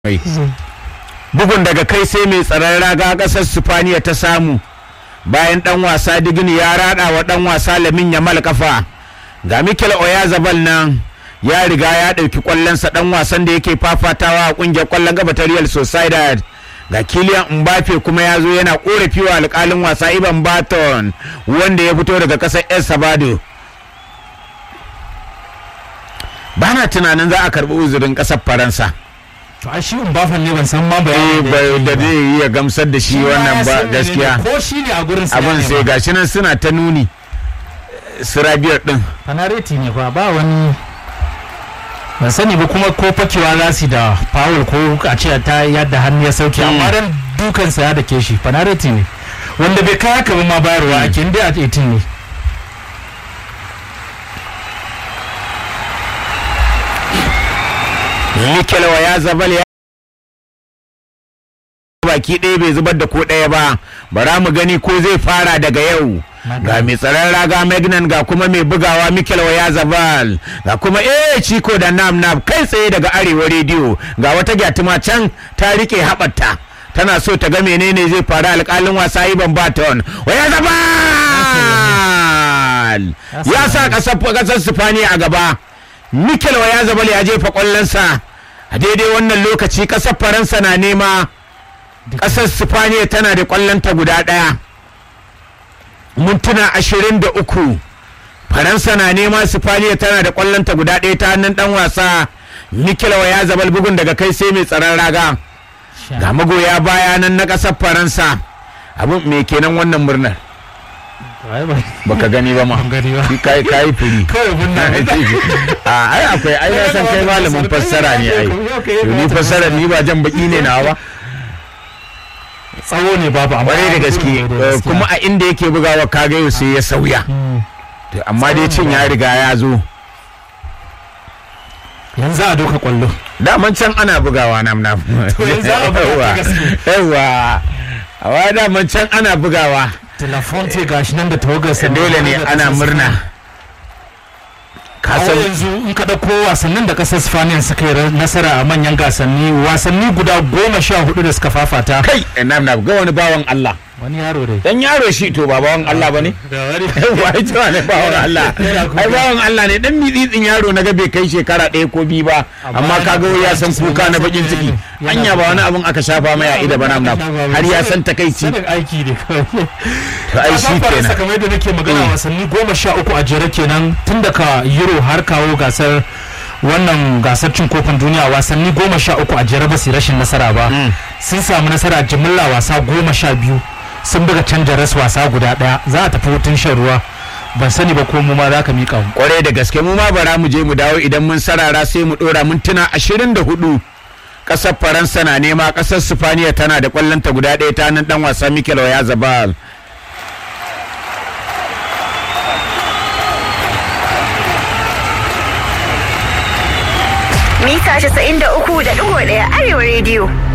mai bugun daga kai sai mai tsaron raga kasar sifaniya ta samu bayan dan wasa digini ya rada wa dan wasa lamin yamal kafa ga mikel oyazabal nan ya riga ya ɗauki kwallonsa dan wasan da yake fafatawa a kungiyar kwallon gaba ta real sociedad ga kilian mbappe kuma ya zo yana korafi wa alkalin wasa iban baton wanda ya fito daga kasar el sabado ba na tunanin za a karɓi uzurin ƙasar faransa to a shi Mbappe ne ban san ma eh bayanin da zai iya gamsar da shi wannan ba gaskiya ko shi ne a gurin sa abin sai gashi nan suna ta nuni sirabiyar din fanareti ne fa ba wani ban sani ba kuma ko fakewa za su da foul ko a ce ta yadda hannu ya sauke amma dan dukansa ya dake shi fanareti ne wanda bai kai haka ba ma bayarwa ake inda a 18 ne Mikel ya zabal ya baki ɗaya bai zubar da ko ɗaya ba bara mu gani ko zai fara daga yau ga mai tsaron raga magnan ga kuma mai bugawa mikel ya zabal ga kuma eh ciko da nam nam kai tsaye daga arewa rediyo ga wata gyatuma can ta rike haɓarta tana so ta ga menene zai faru alƙalin wasa iban baton waya zabal ya sa ƙasar sifaniya a gaba mikel ya zabal ya jefa ƙwallonsa a daidai wannan lokaci ƙasar faransa na nema ƙasar sifaniya tana da ƙwallonta guda ɗaya mintuna ashirin da uku faransa na nema sifaniya tana da ƙwallonta guda ɗaya ta hannun ɗan wasa mikel ya zabal bugun daga kai sai mai tsaron raga ga magoya baya nan na ƙasar faransa abin me kenan wannan murnar baka gani ba ma gani ba. kai kai furi kawai bunna a ai akwai ai na san kai malamin fassara ne ai to ni fassara ni ba jan baki ne na ba tsawo ne babu amma kwarai da gaske eh, kuma a inda yake bugawa kaga yau sai ya sauya To, amma dai cin ya riga ya zo yanzu a doka kwallo daman can ana bugawa nam nam To, yanzu a buga ta gaske. yawa awa daman can ana bugawa Telefonte gashi nan da tawagarsa dole ne ana murna Kawo kasan yanzu in ka ɗauko wasannin da ƙasar Spaniya suka yi nasara a manyan gasanni wasanni guda goma sha hudu da suka fafata kai eh, nam nam ga wani bawan Allah wani yaro dai dan yaro shi to ba bawan Allah bane yawa ita wane bawan Allah ai bawan Allah ne dan mitsitsin yaro na ga bai kai shekara ɗaya ko biyu ba amma kaga wai ya san kuka na bakin ciki anya ba wani abun aka shafa mai a ida ba nam nam har ya san takaici sanin aiki ne kawai to ai shi kenan kamar yadda nake magana wasanni goma sha uku a jere kenan tun daga euro har kawo gasar wannan gasar cin kofin duniya wasanni goma sha uku a jere ba su yi rashin nasara ba sun samu nasara jimilla wasa goma sha biyu sun buga canja ras wasa guda daya za a tafi hutun shan ruwa ban sani ba ko mu ma za ka miƙa mu kwarai da gaske mu ma bara mu je mu dawo idan mun sarara sai mu dora mintuna ashirin da hudu kasar faransa na nema kasar sifaniya tana da kwallonta guda ɗaya ta nan dan wasa mikel oyazabal mita 93.1 arewa rediyo